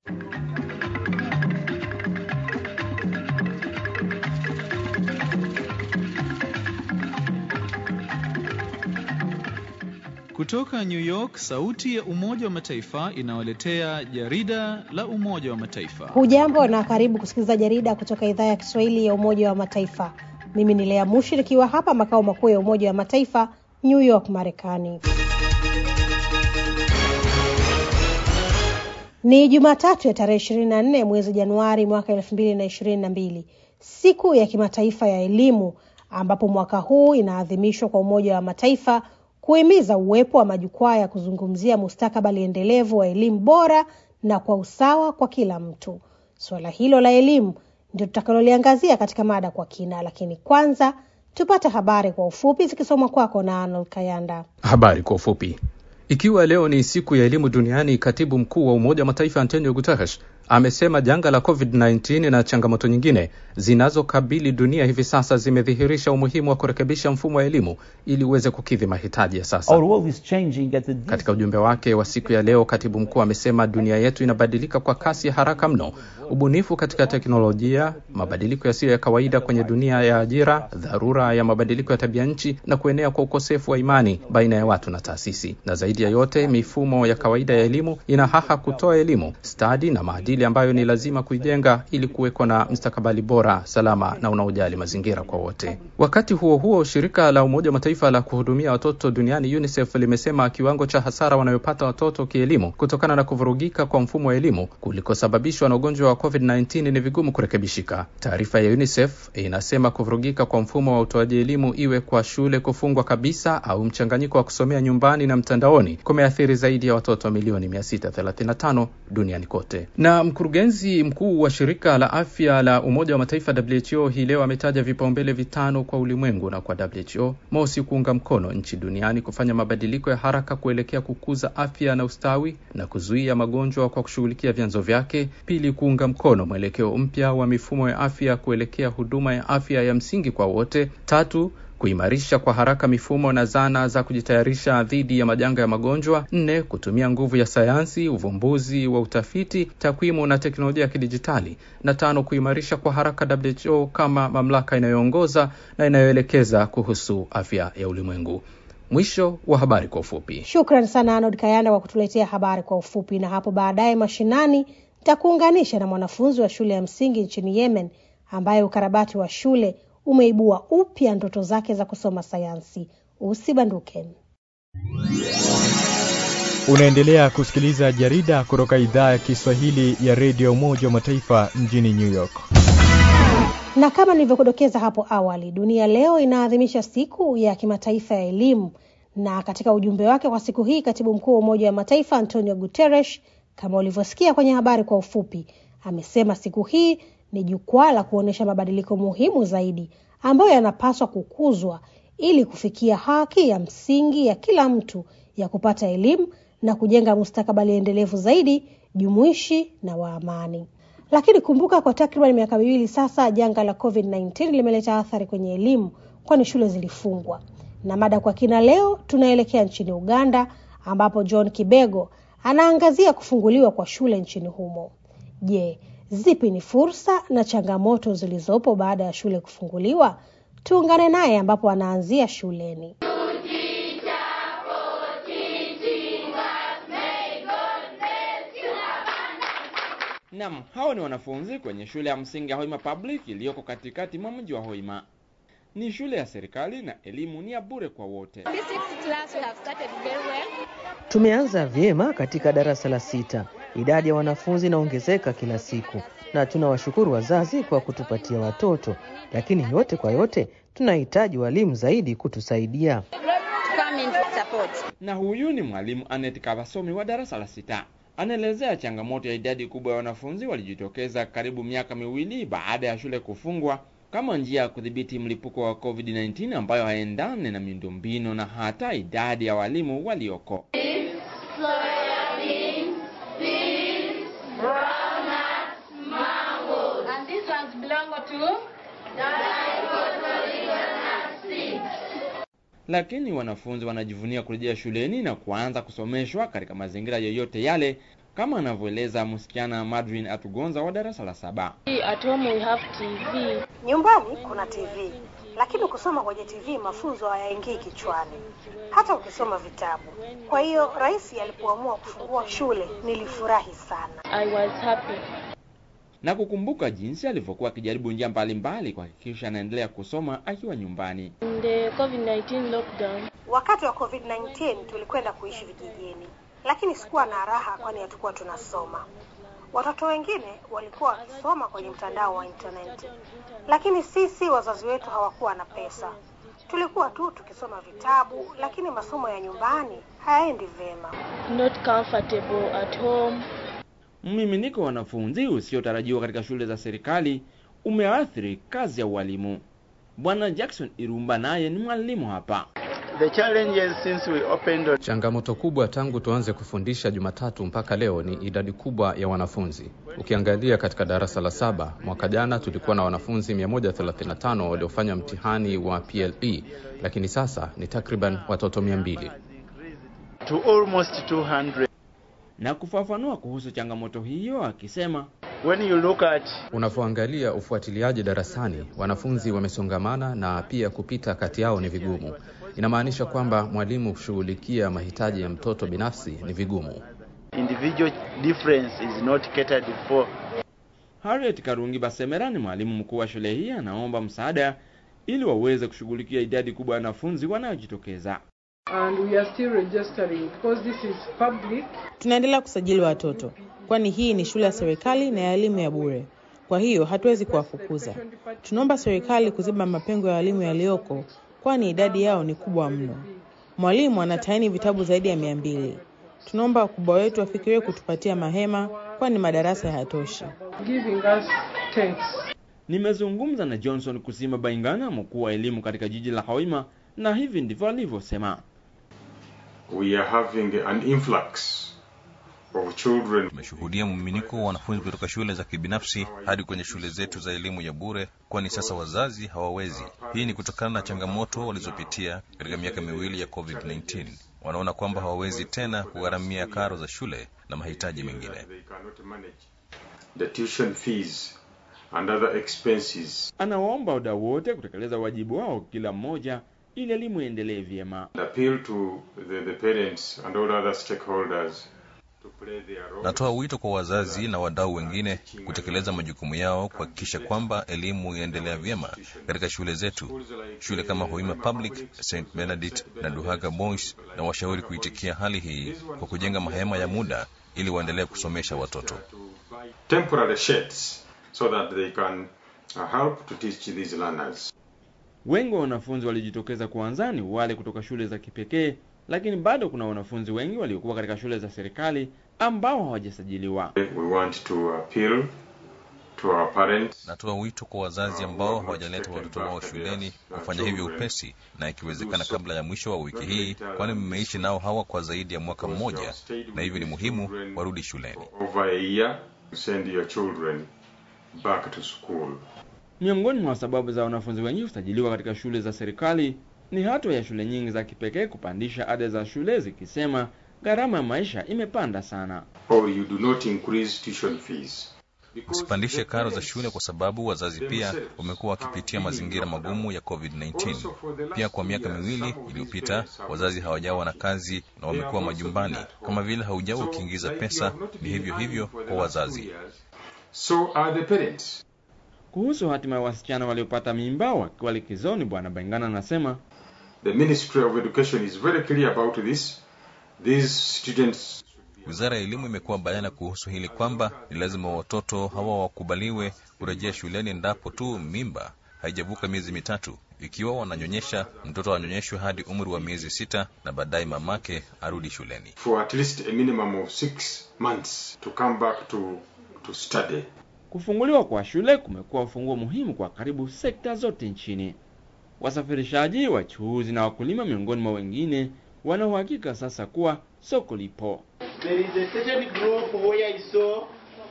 Kutoka New York, sauti ya Umoja wa Mataifa inawaletea jarida la Umoja wa Mataifa. Hujambo na karibu kusikiliza jarida kutoka idhaa ya Kiswahili ya Umoja wa Mataifa. Mimi ni Lea Mushi nikiwa hapa makao makuu ya Umoja wa Mataifa, New York, Marekani. Ni Jumatatu ya tarehe ishirini na nne mwezi Januari mwaka elfu mbili na ishirini na mbili, siku ya kimataifa ya elimu, ambapo mwaka huu inaadhimishwa kwa Umoja wa Mataifa kuhimiza uwepo wa majukwaa ya kuzungumzia mustakabali endelevu wa elimu bora na kwa usawa kwa kila mtu. Suala hilo la elimu ndio tutakaloliangazia katika mada kwa kina, lakini kwanza tupate habari kwa ufupi zikisomwa kwako na Arnold Kayanda. Habari kwa ufupi. Ikiwa leo ni siku ya elimu duniani, katibu mkuu wa Umoja wa Mataifa Antonio Guterres amesema janga la COVID-19 na changamoto nyingine zinazokabili dunia hivi sasa zimedhihirisha umuhimu wa kurekebisha mfumo wa elimu ili uweze kukidhi mahitaji ya sasa. Katika ujumbe wake wa siku ya leo, katibu mkuu amesema dunia yetu inabadilika kwa kasi ya haraka mno. Ubunifu katika teknolojia, mabadiliko yasiyo ya kawaida kwenye dunia ya ajira, dharura ya mabadiliko ya tabia nchi na kuenea kwa ukosefu wa imani baina ya watu na taasisi, na zaidi ya yote, mifumo ya kawaida ya elimu ina haha kutoa elimu, stadi na maadili ambayo ni lazima kuijenga ili kuwekwa na mstakabali bora, salama na unaojali mazingira kwa wote. Wakati huo huo, shirika la Umoja wa Mataifa la kuhudumia watoto duniani UNICEF limesema kiwango cha hasara wanayopata watoto kielimu kutokana na kuvurugika kwa mfumo wa elimu kulikosababishwa na ugonjwa wa COVID-19 ni vigumu kurekebishika. Taarifa ya UNICEF inasema kuvurugika kwa mfumo wa utoaji elimu, iwe kwa shule kufungwa kabisa au mchanganyiko wa kusomea nyumbani na mtandaoni, kumeathiri zaidi ya watoto milioni 635 duniani kote. Na mkurugenzi mkuu wa shirika la afya la Umoja wa Mataifa WHO hii leo ametaja vipaumbele vitano kwa ulimwengu na kwa WHO: mosi, kuunga mkono nchi duniani kufanya mabadiliko ya haraka kuelekea kukuza afya na ustawi na kuzuia magonjwa kwa kushughulikia vyanzo vyake; pili, kuunga mkono mwelekeo mpya wa mifumo ya afya kuelekea huduma ya afya ya msingi kwa wote; tatu, kuimarisha kwa haraka mifumo na zana za kujitayarisha dhidi ya majanga ya magonjwa. Nne, kutumia nguvu ya sayansi, uvumbuzi wa utafiti, takwimu na teknolojia ya kidijitali. Na tano, kuimarisha kwa haraka WHO kama mamlaka inayoongoza na inayoelekeza kuhusu afya ya ulimwengu. Mwisho wa habari kwa ufupi. Shukran sana Arnold Kayanda kwa kutuletea habari kwa ufupi, na hapo baadaye mashinani nitakuunganisha na mwanafunzi wa shule ya msingi nchini Yemen ambaye ukarabati wa shule umeibua upya ndoto zake za kusoma sayansi. Usibanduke. Unaendelea kusikiliza jarida kutoka idhaa ya Kiswahili ya redio Umoja wa Mataifa mjini New York. Na kama nilivyokudokeza hapo awali, dunia leo inaadhimisha siku ya kimataifa ya elimu, na katika ujumbe wake kwa siku hii, katibu mkuu wa Umoja wa Mataifa Antonio Guterres, kama ulivyosikia kwenye habari kwa ufupi, amesema siku hii ni jukwaa la kuonyesha mabadiliko muhimu zaidi ambayo yanapaswa kukuzwa ili kufikia haki ya msingi ya kila mtu ya kupata elimu na kujenga mustakabali endelevu zaidi, jumuishi na wa amani. Lakini kumbuka, kwa takriban miaka miwili sasa, janga la COVID-19 limeleta athari kwenye elimu, kwani shule zilifungwa. Na mada kwa kina leo, tunaelekea nchini Uganda ambapo John Kibego anaangazia kufunguliwa kwa shule nchini humo. Je, zipi ni fursa na changamoto zilizopo baada ya shule kufunguliwa? Tuungane naye ambapo anaanzia shuleni. Nam, hao ni wanafunzi kwenye shule ya msingi ya Hoima Public iliyoko katikati mwa mji wa Hoima. Ni shule ya serikali na elimu ni ya bure kwa wote. Tumeanza vyema katika darasa la sita. Idadi ya wanafunzi inaongezeka kila siku na tunawashukuru wazazi kwa kutupatia watoto, lakini yote kwa yote tunahitaji walimu zaidi kutusaidia. Na huyu ni mwalimu Anet Kabasomi wa darasa la sita. Anaelezea changamoto ya idadi kubwa ya wanafunzi walijitokeza karibu miaka miwili baada ya shule kufungwa kama njia ya kudhibiti mlipuko wa COVID-19 ambayo haendane na miundombinu na hata idadi ya walimu walioko. Lakini wanafunzi wanajivunia kurejea shuleni na kuanza kusomeshwa katika mazingira yoyote yale kama anavyoeleza msichana Madrin Atugonza wa darasa la saba. At home we have TV. Nyumbani kuna TV, lakini kusoma kwenye TV mafunzo hayaingii kichwani, hata ukisoma vitabu. Kwa hiyo rais alipoamua kufungua shule nilifurahi sana. I was happy. na kukumbuka jinsi alivyokuwa akijaribu njia mbalimbali kuhakikisha anaendelea kusoma akiwa nyumbani. In the COVID-19 lockdown, Wakati wa COVID-19 tulikwenda kuishi vijijini, lakini sikuwa na raha, kwani hatukuwa tunasoma. Watoto wengine walikuwa wakisoma kwenye mtandao wa intaneti, lakini sisi wazazi wetu hawakuwa na pesa. Tulikuwa tu tukisoma vitabu, lakini masomo ya nyumbani hayaendi vyema. not comfortable at home. Mmiminiko wa wanafunzi usiotarajiwa katika shule za serikali umeathiri kazi ya ualimu. Bwana Jackson Irumba naye ni mwalimu hapa. The challenges since we opened on Changamoto kubwa tangu tuanze kufundisha Jumatatu mpaka leo ni idadi kubwa ya wanafunzi. Ukiangalia katika darasa la saba, mwaka jana tulikuwa na wanafunzi 135 waliofanya mtihani wa PLE, lakini sasa ni takriban watoto 200. to almost 200. Na kufafanua kuhusu changamoto hiyo akisema When you look at Unavyoangalia ufuatiliaji darasani, wanafunzi wamesongamana na pia kupita kati yao ni vigumu. Inamaanisha kwamba mwalimu kushughulikia mahitaji ya mtoto binafsi ni vigumu. individual difference is not catered for, Harriet Karungi Basemera ni mwalimu mkuu wa shule hii, anaomba msaada ili waweze kushughulikia idadi kubwa ya wanafunzi wanayojitokeza. and we are still registering because this is public. Tunaendelea kusajili watoto, kwani hii ni shule ya serikali na ya elimu ya bure. Kwa hiyo hatuwezi kuwafukuza. Tunaomba serikali kuziba mapengo ya walimu yaliyoko, kwani idadi yao ni kubwa mno. Mwalimu anataini vitabu zaidi ya mia mbili. Tunaomba wakubwa wetu wafikirie kutupatia mahema, kwani madarasa hayatoshi. giving us tents. Nimezungumza na Johnson Kusima Baingana, mkuu wa elimu katika jiji la Hoima, na hivi ndivyo alivyosema. we are having an influx of children Tumeshuhudia mmiminiko wa wanafunzi kutoka shule za kibinafsi hadi kwenye shule zetu za elimu ya bure, kwani sasa wazazi hawawezi. Hii ni kutokana na changamoto walizopitia katika miaka miwili ya COVID-19. Wanaona kwamba hawawezi tena kugharamia karo za shule na mahitaji mengine. they cannot manage the tuition fees and other expenses Anawaomba wadau wote kutekeleza wajibu wao kila mmoja ili elimu iendelee vyema. and appeal to the, the parents and all other stakeholders to play their role Natoa wito kwa wazazi na wadau wengine kutekeleza majukumu yao kuhakikisha kwamba elimu inaendelea vyema katika shule zetu. Shule kama Hoima Public, St Benedict na Duhaga Boys na washauri kuitikia hali hii kwa kujenga mahema ya muda ili waendelee kusomesha watoto. temporary sheds so that they can uh, help to teach these learners Wengi wa wanafunzi walijitokeza kuanzani wale kutoka shule za kipekee, lakini bado kuna wanafunzi wengi waliokuwa katika shule za serikali ambao hawajasajiliwa. we want to appeal to our parents Natoa wito kwa wazazi ambao hawajaleta watoto wao shuleni kufanya hivyo upesi na ikiwezekana kabla ya mwisho wa wiki hii, kwani mmeishi nao hawa kwa zaidi ya mwaka mmoja, na hivyo ni muhimu warudi shuleni. over a year send your children back to school Miongoni mwa sababu za wanafunzi wengi kusajiliwa katika shule za serikali ni hatua ya shule nyingi za kipekee kupandisha ada za shule zikisema gharama ya maisha imepanda sana. or you do not increase tuition fees Usipandishe karo za shule kwa sababu wazazi pia wamekuwa wakipitia mazingira magumu ya COVID-19. Pia kwa miaka miwili iliyopita wazazi hawajawa na kazi na wamekuwa majumbani. Kama vile haujawa ukiingiza pesa, ni hivyo hivyo kwa wazazi. so are the parents Kuhusu hatima ya wasichana waliopata mimba wakiwa likizoni, Bwana Baingana anasema The Ministry of Education is very clear about this. These students Wizara ya Elimu imekuwa bayana kuhusu hili kwamba ni lazima watoto hawa wakubaliwe kurejea shuleni endapo tu mimba haijavuka miezi mitatu. Ikiwa wananyonyesha, mtoto anyonyeshwe hadi umri wa miezi sita na baadaye mamake arudi shuleni. for at least a minimum of six months to come back to, to study. kufunguliwa kwa shule kumekuwa ufunguo muhimu kwa karibu sekta zote nchini. Wasafirishaji, wachuuzi na wakulima, miongoni mwa wengine, wana uhakika sasa kuwa soko lipo. there is a certain group where I saw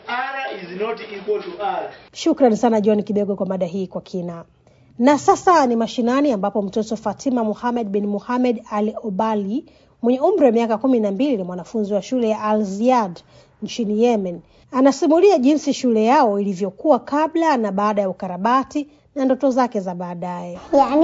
R is not equal to R. Shukrani sana John Kibego kwa mada hii kwa kina. Na sasa ni mashinani ambapo mtoto Fatima Muhamed bin Muhamed Al Obali mwenye umri wa miaka kumi na mbili ni mwanafunzi wa shule ya Al Ziad nchini Yemen. Anasimulia jinsi shule yao ilivyokuwa kabla na baada ya ukarabati na ndoto zake za baadaye.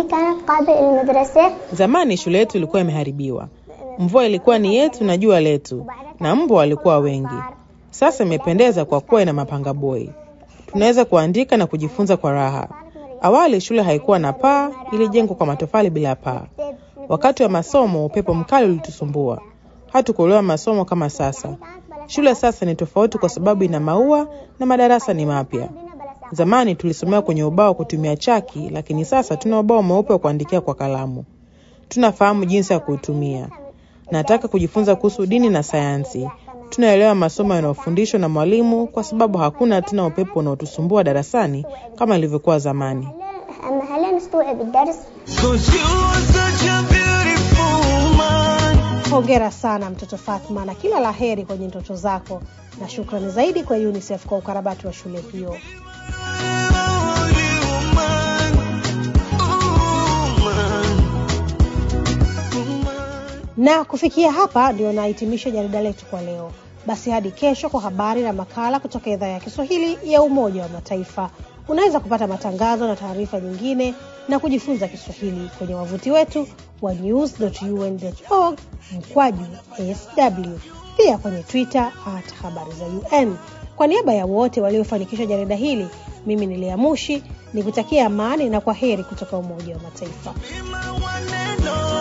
Zamani shule yetu ilikuwa imeharibiwa, mvua ilikuwa ni yetu na jua letu, na mbwa walikuwa wengi. Sasa imependeza kwa kuwa ina mapanga boi, tunaweza kuandika na kujifunza kwa raha. Awali shule haikuwa na paa, ilijengwa kwa matofali bila paa. Wakati wa masomo upepo mkali ulitusumbua, hatukuelewa masomo kama sasa. Shule sasa ni tofauti kwa sababu ina maua na madarasa ni mapya. Zamani tulisomea kwenye ubao kutumia chaki, lakini sasa tuna ubao mweupe wa kuandikia kwa kalamu. Tunafahamu jinsi ya kuutumia. Nataka kujifunza kuhusu dini na sayansi. Tunaelewa masomo yanayofundishwa na mwalimu kwa sababu hakuna tena upepo unaotusumbua darasani kama ilivyokuwa zamani. Hongera sana mtoto Fatma na kila la heri kwenye ndoto zako, na shukrani zaidi kwa UNICEF kwa ukarabati wa shule hiyo. Na kufikia hapa ndio nahitimisha jarida letu kwa leo. Basi hadi kesho kwa habari na makala kutoka idhaa ya Kiswahili ya Umoja wa Mataifa. Unaweza kupata matangazo na taarifa nyingine na kujifunza Kiswahili kwenye wavuti wetu wa news.un.org mkwaju sw, pia kwenye Twitter at habari za UN. Kwa niaba ya wote waliofanikisha jarida hili, mimi ni Lea Mushi nikutakia amani na kwa heri kutoka Umoja wa Mataifa.